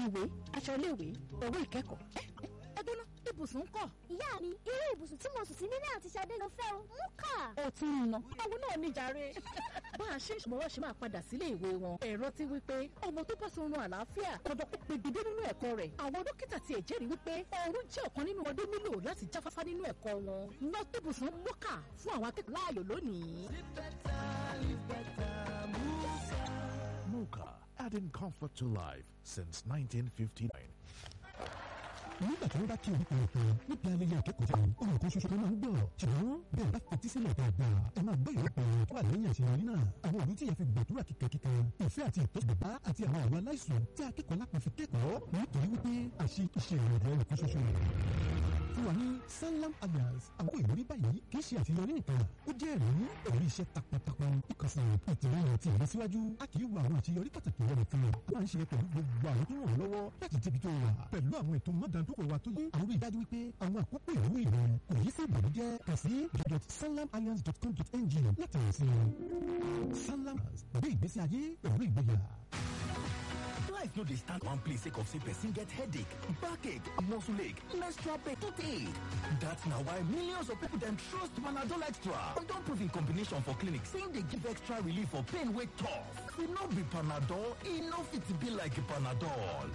ìwé aṣọ iléèwé owó ìkẹ́kọ̀ọ́ ẹ gbóná ibùsùn ń kọ́. ìyá mi irú ibùsùn tí mo sùn sí nílé àti Ṣadé ló fẹ́ o mú kà. ó ti ń ná àwọn náà ní jàre. bá a ṣe ń ṣùgbọ́n ṣe máa padà sílé ìwé wọn ẹ̀rọ ti wí pé ọmọ tó bá sọrun àlàáfíà ọ̀dọ̀ kó pegedé nínú ẹ̀kọ́ rẹ̀ àwọn dókítà tiẹ̀ jẹ́rìí wípé oorun jẹ́ ọ̀kan nínú ọdẹ nílò láti jáfáfá nínú ẹ̀kọ́ wọn ná ibùsùn mọ́kà fún àwọn akẹ́kọ̀ọ́ láàyò lónìí. Mocha, adding comfort to life since 1959. nígbà tí wọ́n bá kí orúkọ ìpè níbi ayẹyẹ akẹ́kọ̀ọ́ jẹun ohun kan ṣoṣo kan máa ń gbọ́ ṣùgbọ́n bẹ́ẹ̀ bá fetí sílẹ̀ dáadáa ẹ máa gbọ́ ìrọ́pọ̀ tó wà lẹ́yìn àṣeyọrí náà àwọn òbí tí ìyá fi gbàdúrà kíkankíkan ìfẹ́ àti ìtọ́jú bàbá àti àwọn àwọn aláìsàn tí akẹ́kọ̀ọ́ lápá fi kẹ́kọ̀ọ́ nítorí wípé àṣe iṣẹ́ ìrìnàjò ẹnì kan ṣoṣo fún wa ní Sanlam Alliance àwọn ìrírí báyìí kì í ṣe àṣeyọrí nìkan ó jẹ́ ẹ̀rí pẹ̀lú iṣẹ́ takuntakun ìkànsán ìtìlẹ́yìn àti ìlọsíwájú a kì í wo àwọn àṣeyọrí pàtàkì rẹ̀ nìkan a máa ń ṣe pẹ̀lú gbogbo àwọn tó ràn ọ́ lọ́wọ́ láti débi tó wà pẹ̀lú àwọn ètò mọ́dàndókò wa tó yé àwọn ìdájú wípé àwọn àkókò ìwé rẹ̀ kò yí sí ìbànújẹ́ kà sí www.sanlamalliance.com.ng láti rìn sí i Sanlam gbé ìgbésí ayé pẹ̀lú ìgboyà. Life no dey stand one place sake of say person get headache, backache, muscle ache, menstrual pain, toothache. That's na why millions of people dem trust Panadol Extra. Dem don prove in combination for clinic say e dey give extra relief for pain wey tough. E no be Panadol, e no fit be like Panadol.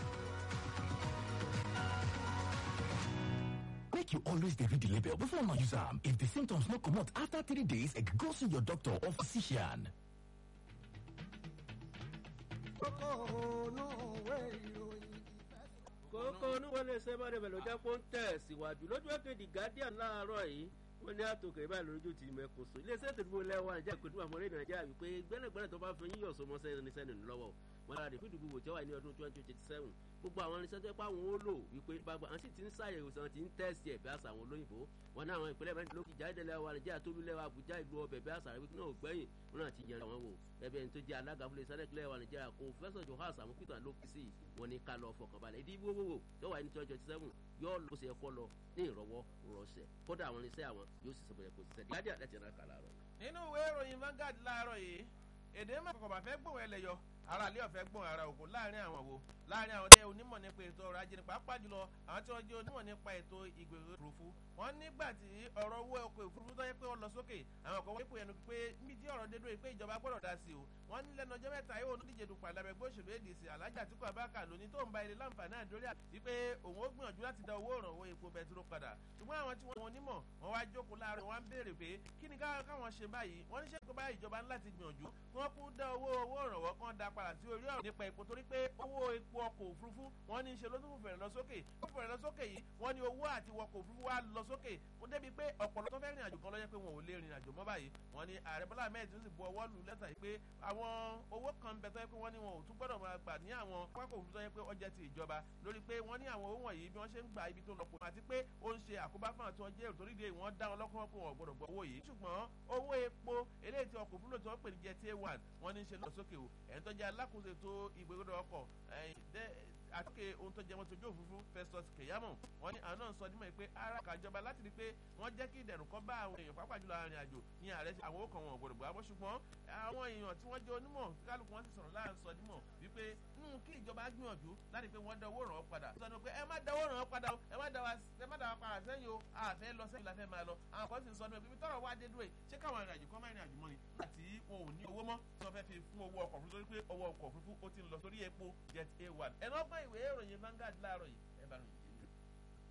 Make you always dey read the label before una use am. If the symptoms no comot after three days, go see your doctor or physician. kókó oníwọlé sẹ́mọ́rẹ́ bẹ̀rẹ̀ ló jẹ́ kó ń tẹ̀ síwájú lójú èkejì guardian láàárọ̀ yìí wọ́n ní àtòkè báyìí lójú ti mẹ́kòsó iléeṣẹ́ tó dúró lẹ́wọ̀n àjẹ́ ìpínlẹ̀ àmọ́ orílẹ̀ nàìjíríà wípé gbẹ́nàgbẹ́nà tó bá fi yíyọ̀ sọmọ sẹ́ni sẹ́ni lọ́wọ́ wọn lára rẹ̀ fídíò gbogbo tí ó wà ní ọdún twenty twenty seven gbogbo àwọn irinṣẹ́ tó pa àwọn ó lò wípé gbàgbà àwọn sì ti ń ṣàyẹ̀wò sàn ti ń tẹ̀sí ẹ̀ bí àṣà àwọn olóyìnbó wọn ní àwọn ìpínlẹ̀ mẹ́rin lókè jáde lẹ́wọ̀ nàìjíríà tó lulẹ̀ àbújá ìlú ọbẹ̀ bí àṣà rẹ̀ wípé náà gbẹ̀yìn wọn náà ti yẹra wọn wò ẹbẹ̀ ní tó jẹ́ alága fúnlẹ̀ sẹ́nẹ̀kì lẹ́wọ̀ nàìjíríà kò fẹ́sọ̀ johans àmúkìtà ló kì sí wọn ní ká lọ fọkànbalẹ̀ ìdí gbogbo tó wà ní twenty twenty seven yóò lọ sí ẹ̀kọ́ lọ ní ìrọ̀wọ́ rọ̀ṣẹ̀ kódà àwọn irinṣẹ́ àwọn yóò sì sọ̀bẹ̀rẹ̀ kò sì sẹ́ni gádìá láti ẹ̀rọ kà láàárọ̀ yìí. nínú ìwé ìròyìn Vanguard láàárọ̀ yìí èdè mọ̀kànkàn bá fẹ́ gbóhùn ẹlẹ́yọ ara ilé ọ̀fẹ́ gbọ́n ara òkú láàrin àwọn wo láàrin àwọn tẹ onímọ̀ nípa ètò ọrọ̀ ajé pàápàá jùlọ àwọn tí wọ́n jẹ́ onímọ̀ nípa ètò ìgbèrò òfurufú wọ́n nígbà tí ọ̀rọ̀ owó ọkọ̀ òfurufú tó yẹ pé wọ́n lọ sókè àwọn kan wọ́n pè ẹnu pé níbi tí ọ̀rọ̀ dé dúró pé ìjọba gbọ́dọ̀ dá sí o wọ́n ní lẹ́nu ọjọ́ mẹ́ta yóò díje dupò àlàbẹ̀gbẹ́ òṣèlú ADC Alhaji Atiku Abubakar lónìí tó ń ba ilé láǹfààní àdórí àti pé òun ó gbìyànjú láti dá owó ìrànwọ́ epo bẹtiró padà ṣùgbọ́n àwọn tí wọ́n onímọ̀ wọ́n wá jókòó láàárọ̀ wọ́n á béèrè pé kí ni káwọn ṣe báyìí wọ́n ní ṣe pé báyìí ìjọba ńlá ti gbìyànjú kí wọ́n kú dá owó owó ìrànwọ́ kan dá padà sí orí ọ̀rọ̀ nípa epo torí pé owó epo ọkọ̀ òfurufú wọ́n ní í ṣe ló tún fẹ̀rẹ̀ lọ sókè ó fẹ̀rẹ̀ lọ sókè yìí wọ́n ní owó àti wọkọ̀ òfurufú wa lọ sókè ó débi pé ọ̀pọ̀lọpọ̀ tó fẹ́ rìn àjò kan lọ́jọ́ pé wọn ò lè rìn àjò mọ́ báyìí wọ́n ní ààrẹ Bọ́lá Ahmed tún sì bu ọwọ́ lù lẹ́tà yìí pé àwọn owó kan bẹ tó yẹ pé wọ́n ní wọn ò tún gbọ́dọ̀ máa gbà ní àwọn pápákọ̀ òfurufú tó yẹ pé ọjà ti ìjọba lórí pé wọ́n ní àwọn owó wọ̀nyí bí wọ́n ṣe ń gba ibi tó lọ pọ̀ àti pé ó ń ṣe àkóbá fún àti ọjọ́ èrò torí de wọ́n dá wọn lọ́kàn pé wọn ò gbọ́dọ̀ gbọ́ owó yìí ṣùgbọ́n owó epo eléyìí tí ọkọ̀ òfurufú tí wọ́n pè ní jet a1 wọ́n ní í ṣe lọ sókè o ẹ̀ń tó jẹ́ alákòóso ètò ìgbégbódò ọkọ̀ àtúnkè ohun tó jẹ wọn tójú òfurufú Festus Keyamo wọn ní àwọn náà sọ nímọ̀ pé ara kàjọba láti rí i pé wọ́n jẹ́ kí ìdẹ̀rùn kan bá àwọn èèyàn pàápàá jùlọ arìnrìn àjò ní ààrẹ ṣe àwọn òkàn wọn ò gbọdọ̀ gbà bọ́ ṣùgbọ́n àwọn èèyàn tí wọ́n jẹ́ onímọ̀ kálukú wọn sì sọ̀rọ̀ láàrín sọ nímọ̀ wípé nínú kí ìjọba gbìyànjú láti pé wọ́n dá owó ràn án padà sọ pé ẹ má dá owó ràn án padà ẹ má dá wa padà sẹ́yìn o àfẹ́ lọ sẹ́yìn la fẹ́ máa lọ àwọn kan sì ń sọ nípa ibi tọ́rọ̀ wá dé dúró yìí ṣé káwọn arìnrìn àjò kan máa rìn àjò mọ́ ni àti wọn ò ní owó mọ́ tí wọ́n fẹ́ fi fún owó ọkọ̀ òfurufú torí pé owó ọkọ̀ òfurufú ó ti ń lọ sórí epo jet a1 ẹ̀ náà gbọ́ ìwé ìròyìn Vanguard láàárọ̀ yìí